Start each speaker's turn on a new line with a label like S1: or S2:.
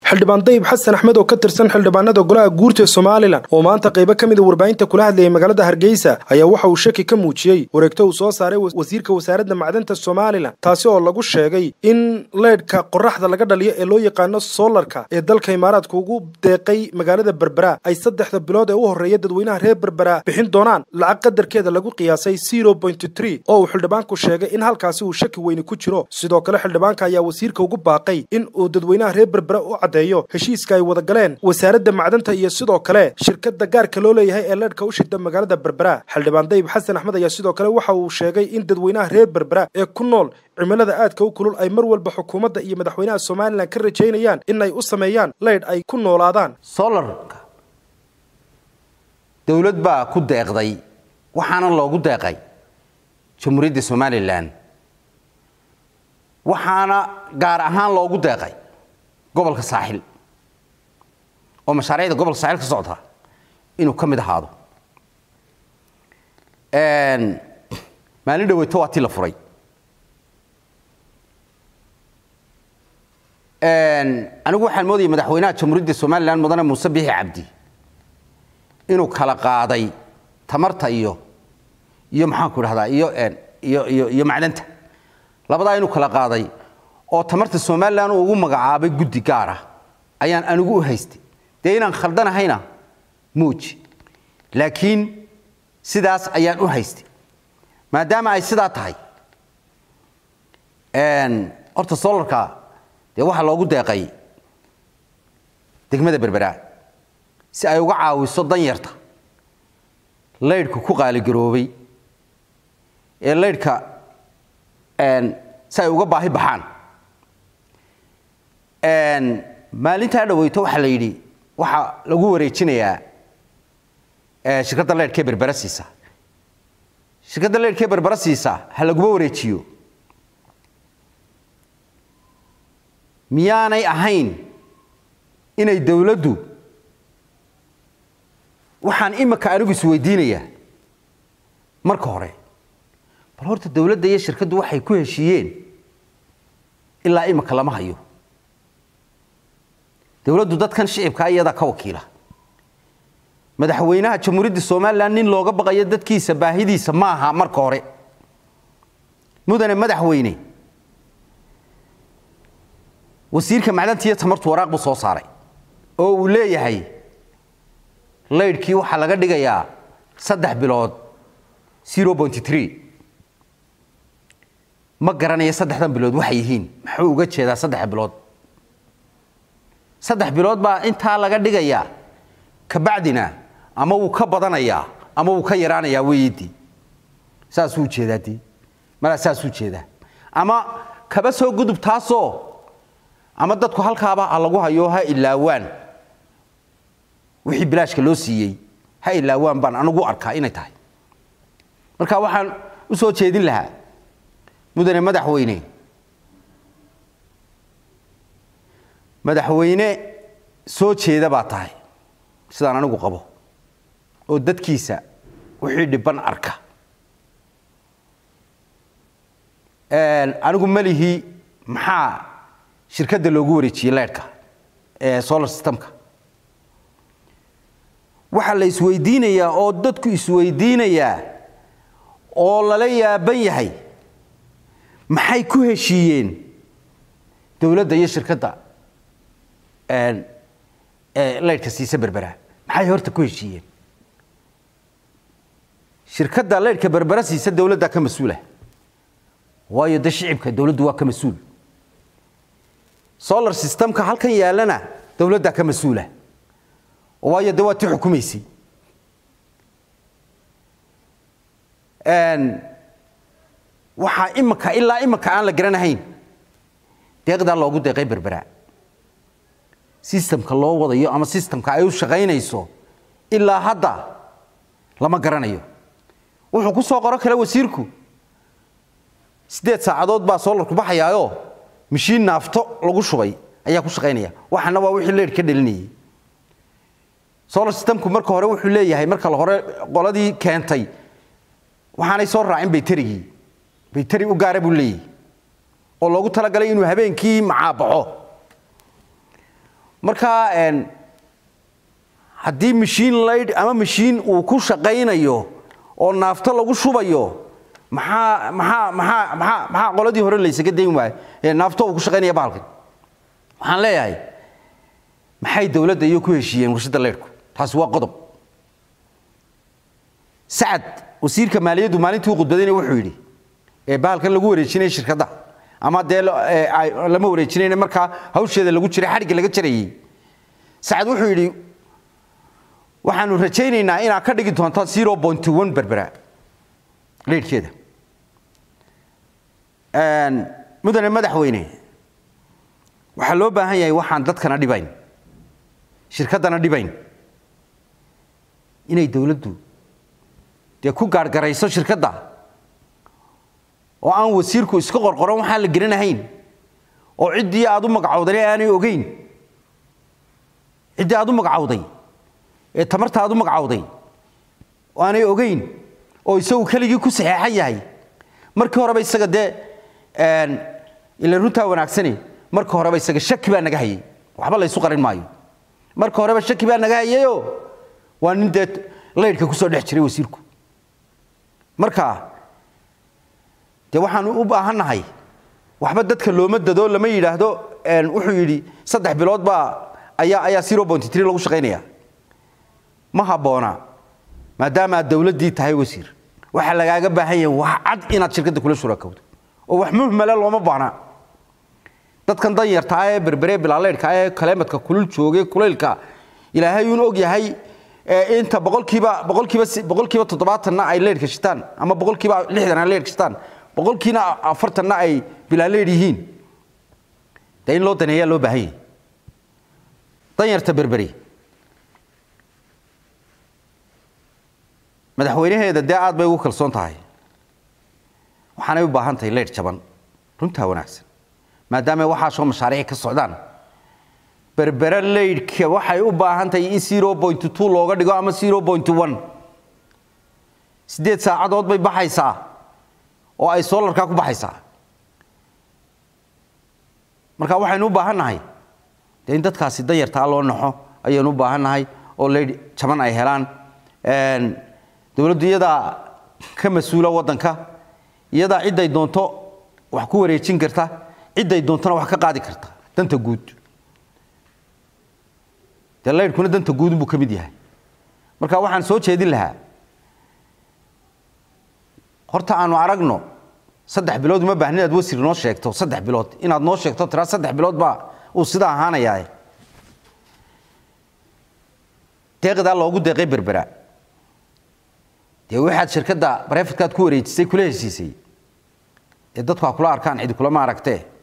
S1: xildhibaan dayib xasan axmed oo ka tirsan xildhibaanada golaha guurta somalilan oo maanta qaybo ka mida warbaahinta kula hadlayay magaalada hargeysa ayaa waxa uu shaki ka muujiyey wareegto uu soo saaray wasiirka wasaaradda macdanta somalilan taasi oo lagu sheegay in leydhka qoraxda laga dhaliyo ee loo yaqaano soolarka ee dalka imaaraadka ugu deeqay magaalada berbera ay saddexda bilood ee u horreeya dadweynaha reer berbera bixin doonaan lacag qadarkeeda lagu qiyaasay zero point tree oo uu xildhibaanku sheegay in halkaasi uu shaki weyni ku jiro sidoo kale xildhibaanka ayaa wasiirka ugu baaqay in uu dadweynaha reer berbera u caddeeyo heshiiska ay wada galeen wasaaradda macdanta iyo sidoo kale shirkadda gaarka loo leeyahay ee leedhka u shida magaalada berbera xildhibaan dayib xasan axmed ayaa sidoo kale waxa uu sheegay in dadweynaha reer berbera ee ku nool cimilada aadka u kulul ay mar walba xukuumadda iyo madaxweynaha somalilan ka rajaynayaan in ay u sameeyaan leydh ay ku noolaadaan
S2: solarka dowlad baa ku deeqday waxaana loogu deeqay jamhuuriyadda somalilan waxaana gaar ahaan loogu deeqay gobolka saaxil oo mashaariicda gobolka saaxil ka socda inuu ka mid ahaado maalin dhaweyto waa tii la furay anigu waxaan moodayay madaxweynaha jamhuuriyadda somalilan mudane muuse biixi cabdi inuu kala qaaday tamarta iyo iyo maxaanku idhahdaa iyo iyo iyo iyo macdanta labadaa inuu kala qaaday oo tamarta somalilan uu ugu magacaabay guddi gaar ah ayaan anigu u haystay dee inaan khaldanahayna muuji laakiin sidaas ayaan u haystay maadaama ay sidaa tahay horta solarka dee waxaa loogu deeqay degmada berbera si ay uga caawiso danyarta laydhka ku qaaligaroobay ee laydhka si ay uga baahi baxaan maalintaa dhaweyto waxaa la yidhi waxaa lagu wareejinayaa shirkadda leydhkee berbera siisa shirkadda leydhkee berbera siisa ha laguma wareejiyo miyaanay ahayn inay dowladdu waxaan imika anigu isweydiinayaa marka hore bal horta dowladda iyo shirkaddu waxay ku heshiiyeen ilaa imika lama hayo dowladdu dadkan shicibkaa iyadaa ka wakiila madaxweynaha jamhuuriyadda somalilan nin looga baqayo dadkiisa baahidiisa ma aha marka hore mudane madaxweyne wasiirka macdanta iyo tamartu waraaq buu soo saaray oo uu leeyahay laydhkii waxaa laga dhigayaa saddex bilood zero point tree ma garanaya saddexdan bilood waxay yihiin muxuu uga jeedaa saddex bilood saddex bilood baa intaa laga dhigayaa kabacdina ama wuu ka badanayaa ama wuu ka yaraanayaa weeyidii saasuu ujeedaa dii malaa saasuu jeedaa ama kaba soo gudub taasoo ama dadku halkaaba ha lagu hayo ha ilaawaan wixii bilaashka loo siiyey ha ilaawaan baan anigu arkaa inay tahay marka waxaan u soo jeedin lahaa mudane madaxweyne madaxweyne soo jeeda baa tahay sidaan anigu qabo oo dadkiisa wixii dhibban arka anigu malihii maxaa shirkadda loogu wareejiyey leydhka ee solar systemka waxaa la isweydiinayaa oo dadku isweydiinayaa oo lala yaaban yahay maxay ku heshiiyeen dowladda iyo shirkadda leydhka siisa berbera maxay horta ku heshiiyeen shirkadda leydhka berbera siisa dowladdaa ka mas-uula waayo de shicibka dowladdu waa ka mas-uul solar systemka halkan yaallana dowladdaa ka mas-uula waayo de waa ti xukumaysay waxaa imika ilaa imika aan la garanahayn deeqdaa loogu deeqay berbera sistamka loo wadayo ama sistamka ay u shaqaynayso ilaa hadda lama garanayo wuxuu ku soo qoro kale wasiirku siddeed saacadood baa soolarku baxayaayoo mashiin naafto lagu shubay ayaa ku shaqaynaya waxana waa wixii leydh ka dhalinayay solar systemku marka hore wuxuu leeyahay marka hore qoladii keentay waxaanay soo raacin bayterigii bayteri u gaara buu leeyahay oo loogu talagalay inuu habeenkii macaabaxo marka haddii mashiin laydh ama mashiin uu ku shaqaynayo oo naafto lagu shubayo maxaa maxaa maxaa maxaa maxaa qoladii hore laysaga dayn waayo ee naafto uu ku shaqaynaya bahalkan waxaan leeyahay maxay dowladda iyo ku heshiiyeen warshadda leydhku taasi waa qodob sacad wasiirka maaliyaddu maalintii uu khudbadayna wuxuu yidhi ee bahalkan lagu wareejinaya shirkadda ama dee lama wareejinayna markaa hawsheeda lagu jiray xadhigga laga jarayey sacad wuxuu yidhi waxaanu rajaynaynaa inaad ka dhigi doonto zero point one berbera leydhkeeda mudane madaxweyne waxaa loo baahan yahay waxaan dadkana dhibayn shirkaddana dhibayn inay dowladdu dee ku gaargarayso shirkadda oo aan wasiirku iska qorqoron waxaan la geranahayn oo ciddii aad u magacowday aanay ogeyn ciddii aad u magacowday ee tamarta aad u magacowday oo aanay ogeyn oo isagu keligii ku saxeexan yahay markii horeba isaga dee ila runtaa wanaagsane marka horeba isaga shaki baa naga hayay waxba laysu qarin maayo marka horeba shaki baa naga hayayoo waa nin dee laydhka ku soo dhex jiray wasiirku marka dee waxaanu u baahannahay waxba dadka looma dado lama yidhaahdo wuxuu yidhi saddex bilood baa ayaa ayaa zero point three lagu shaqaynaya ma habboona maadaama aad dowladdii tahay wasiir waxaa lagaaga baahan yahay wax cad inaad shirkadda kula shurakowdo oo wax muhmala looma baana dadkan danyartaa ee berberee bilaaleydhka ee kaleemadka kulul joogay kulaylka ilaahay uun og yahay inta boqolkiiba boqolkiiba boqolkiiba toddobaatanna ay leydhka shitaan ama boqolkiiba lixdan ay leydhka shitaan boqolkiina afartanna ay bilaaleydh yihiin dee in loo daneeyaa loo baahan yahay danyarta berberi madaxweynaheeda dee aad bay ugu kalsoon tahay waxaanay u baahan tahay leydh jaban runtaa wanaagsan maadaama waxaasoo mashaariic ka socdaan berbere leydhka waxay u baahan tahay in zero point two looga dhigo ama zero point one siddeed saacadood bay baxaysaa oo ay soolarkaa ku baxaysaa marka waxaynu u baahan nahay dee in dadkaasi danyartaa loo naxo ayaynu u baahan nahay oo leydh jaban ay helaan dowladdu iyadaa ka mas-uula waddanka iyadaa cidday doonto wax ku wareejin karta cidday doontona wax ka qaadi karta danta guud dee laydhkuna danta guudunbuu ka mid yahay marka waxaan soo jeedin lahaa horta aanu aragno saddex bilood uma baahni inaad wasir noo sheegto saddex bilood inaad noo sheegto tiraa saddex bilood baa uu sidaa ahaanayaa deeqdaa loogu deeqay berbera dee waxaad shirkadda barefadkaad ku wareejisay kula heshiisay ee dadku ha kula arkaan cidi kulama aragtee